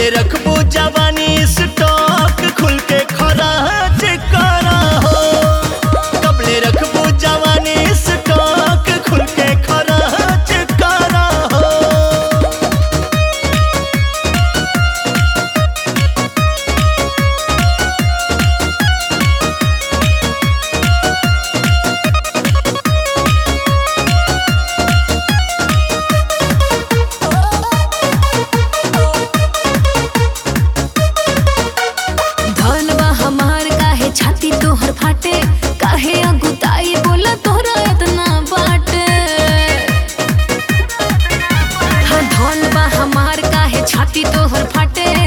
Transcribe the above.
कबले रखबो जवानी स्टॉक खुल के खराज करा हो कबले रखबो जवानी स्टॉक खुल के खराज करा हो धनवा हमार काहे छाती तोहर फाटे काहे अगुताई बोला तोहरा इतना बाटे हाँ धनवा हमार काहे छाती तोहर फाटे